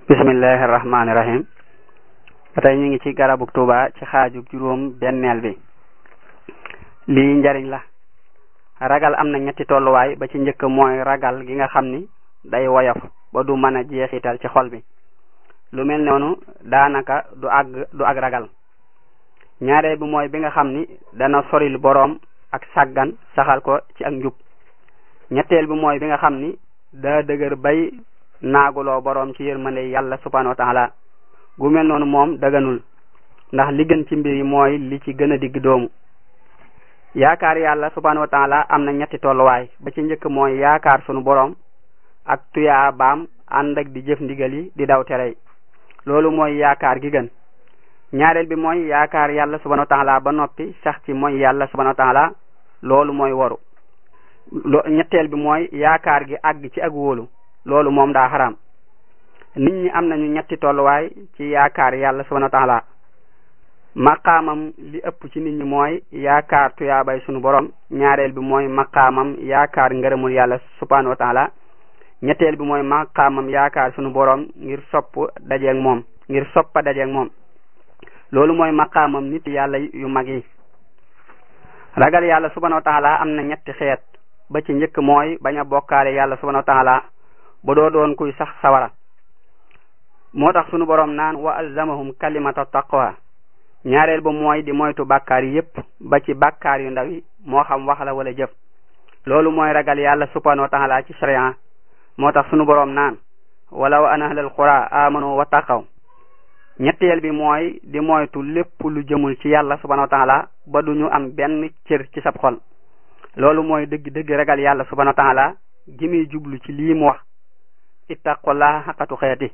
bismillahi rahmaani rahim ba tey ñu ngi ci garabug tuuba ci xaajug juróom benneel bi lii njariñ la ragal am na ñetti tolluwaay ba ci njëkk mooy ragal gi nga xam ni day woyof ba du mën a jeexital ci xol bi lu mel noonu daanaka du àgg du ak ragal ñaareel bi mooy bi nga xam ni dana soril boroom ak sàggan saxal ko ci ak njub ñetteel bi mooy bi nga xam ni daa dëgër bay naaguloo boroom ci yërmande yàlla subhanahu wa taala gu mel noonu moom daganul ndax li gën ci mbir yi mooy li ci gën a digg doomu yaakaar yàlla subhanahu wa taala am na ñetti tolluwaay ba ci njëkk mooy yaakaar sunu boroom ak tuyaa baam ànd ak di jëf ndigal yi di daw tere yi loolu mooy yaakaar gi gën ñaareel bi mooy yaakaar yàlla subhanahu wa taala ba noppi sax ci mooy yàlla subhanahu wa taala loolu mooy waru lo ñetteel bi mooy yaakaar gi àgg ci ak wóolu loolu moom daa xaraam nit ñi am nañu ñetti tolluwaay ci yaakaar yàlla subhanahu wa taala maqaamam li ëpp ci nit ñi mooy yaakaar tuyaabay sunu borom ñaareel bi mooy maqaamam yaakaar ngërëmul yàlla subhanahu wa taala ñetteel bi mooy maqaamam yaakaar sunu borom ngir sopp dajeeg moom ngir soppa dajeeg moom loolu mooy maqaamam nit yàlla yu mag yi ragal yàlla subhanahu wa taala am na ñetti xeet ba ci njëkk mooy bañ a bokkaale yàlla subhanahu wa taala ba doo doon kuy sax sawara moo tax sunu borom naan wa alzamahum kalimata taqwa ñaareel ba mooy di moytu bàkkaar yi yépp ba ci bàkkaar yu ndaw yi moo xam wax la wala jëf loolu mooy ragal yàlla subhanahu wa taala ci sharia moo tax sunu borom naan walaw an ahlal qura amanu wa taqaw ñetteel bi mooy di moytu lépp lu jëmul ci yàlla subhanahu wa taala ba duñu am benn cër ci sab xol loolu mooy dëgg dëgg ragal yàlla subhanahu wa taala gi muy jublu ci lii mu wax ittaqullaha xaqatu xeeti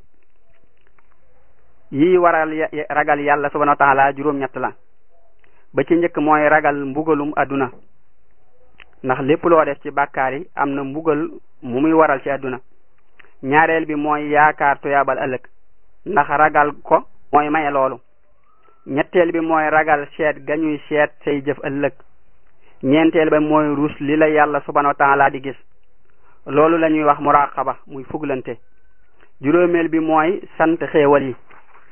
yii waral ragal yàlla subhanahu wa taala juróom-ñett la ba ci njëkk mooy ragal mbugalum adduna ndax lépp loo def ci bàkkaar yi am na mbugal mu muy waral ci adduna ñaareel bi mooy yaakaar tuyaabal ëllëg ndax ragal ko mooy maye loolu ñetteel bi mooy ragal seet gañuy seet say jëf ëllëg ñeenteel ba mooy ruus li la yàlla subhanahu wa taala di gis loolu la ñuy wax muraqaba muy fuglante juróomeel bi mooy sant xéewal yi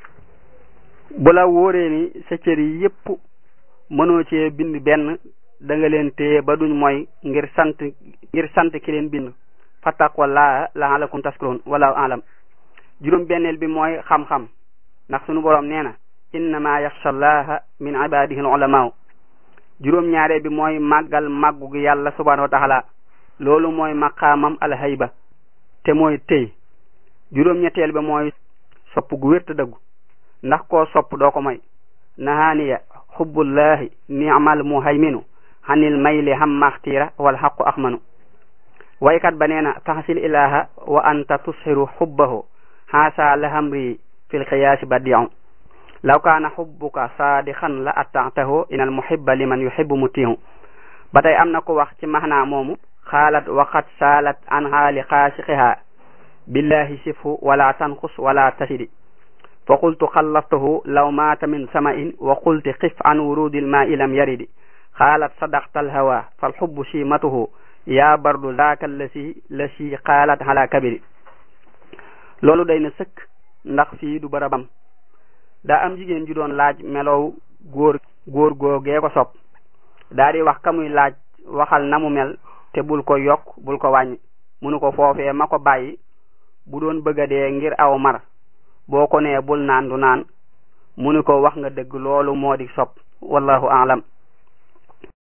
bu la wóoree ni sa cër yi yépp mënoo cee bind benn da nga leen téye ba duñ mooy ngir sant ngir sant ki leen bind fattaqwallaha la'allakum tashkurun wallahu alam juróom benneel bi mooy xam-xam ndax sunu boroom nee na innama yaxsha allaha min ibadihi al ulamaaw juróom ñaareel bi mooy màggal màggu gi yàlla subhanahu wa taala loolu mooy maqaamam alhayba te mooy tey juróom ñetteel bi mooy sopp gu wér te dëggu ndax koo sopp doo ko moy nahaaniya xubbullahi ni'mal muhayminu xanil mayli ham maxtiira wal xaqu axmanu waykat ba nee na taxasil ilaha wa anta tusxiru xubbahu xaasa lahamri fil xiyaasi badiu law kaana xubbuka saadixan la attaatahu inal muhibba liman yuhibbu mutihu ba tey am na ko wax ci maxnaa moomu xaalat waxat saalat an xaali xaasiqiha billahi sifhu wala tanxus wala tasidi fa qultu xallaftahu law maata min samain wa qulti xif an wurudil maai lam yaridi xaalat sadaqta alhawa falxubbu simatuhu yaa bardu zaaka lasi lasi xaalat ala kabiri loolu day na sëkk ndax fii du barabam daa am jigéen ju doon laaj melow góor góor googee ko sopp daa di wax ka muy laaj waxal na mu mel te bul ko yokk bul ko wàññi munu ko foofee ma ko bàyyi bu doon bëgg a dee ngir aw mar boo ko nee bul naan du naan munu ko wax nga dëgg loolu moo di sopp wallahu aalam